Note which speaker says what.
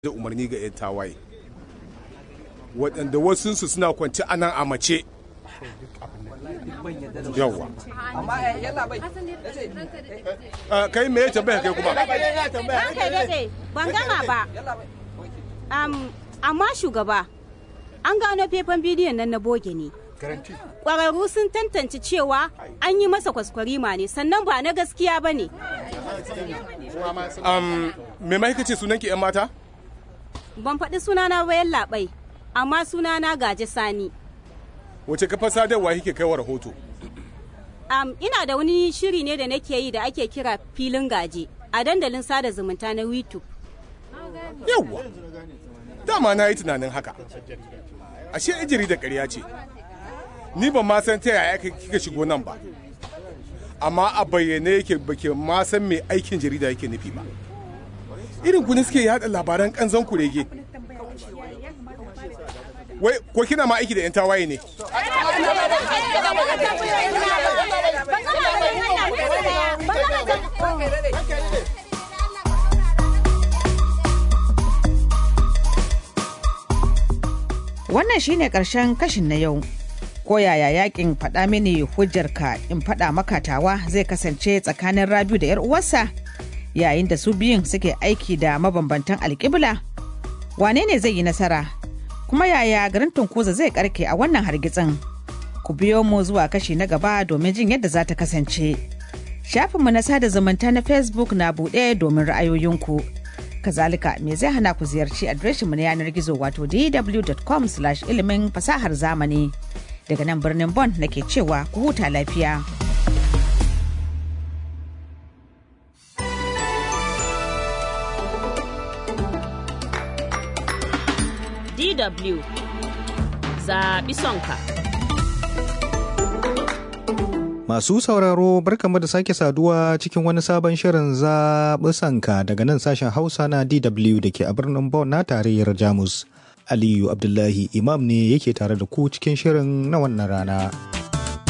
Speaker 1: da umarni ga 'yan tawaye waɗanda wasunsu suna kwanci a nan a mace yawwa kai me ya tambaya kai kuma
Speaker 2: Ranka daɗe, ban gama ba. Am, amma shugaba, an gano faifan bidiyon nan na boge ne. Ƙwararru sun tantance cewa an yi masa kwaskwarima ne, sannan ba na gaskiya ba ne.
Speaker 1: um, me ma ce sunan ki 'yan mata
Speaker 2: Ban faɗi sunana bayan labai, amma sunana gaje sani.
Speaker 1: wace kafa sadarwa kike kai wa rahoto
Speaker 2: Am, ina da wani shiri ne da nake yi da ake kira filin gaje a dandalin sada zumunta na YouTube.
Speaker 1: yawwa dama na yi tunanin haka ashe ijiri da ƙarya ce ni ban ma san ta yaya kika shigo nan ba amma a bayyane yake bake ma san me aikin jarida yake nufi ba irin ku ne suke yada labaran kanzon kurege wai ko kina ma aiki da yan tawaye ne
Speaker 3: Wannan shine ƙarshen kashin na yau. Ko yaya yakin faɗa mini hujjarka in faɗa maka tawa zai kasance tsakanin Rabiu da 'yar uwarsa yayin da su biyun suke aiki da mabambantan alƙibla? Wane ne zai yi nasara? Kuma yaya garin Tunkuza zai karke a wannan hargitsin? Ku biyo mu zuwa kashi na gaba domin jin yadda za ta kasance. Shafinmu na sada zumunta na Facebook na buɗe domin ra'ayoyinku. kazalika me zai hana ku ziyarci adireshinmu na yanar gizo wato dw.com ilimin fasahar zamani daga nan birnin bon nake cewa ku huta lafiya
Speaker 4: DW zaɓi sonka.
Speaker 5: Masu sauraro barkamu da sake saduwa cikin wani sabon shirin zaɓi sanka daga nan sashen Hausa na DW da ke a birnin Bonn na tarayyar Jamus. Aliyu Abdullahi Imam ne yake tare da ku cikin shirin na wannan rana.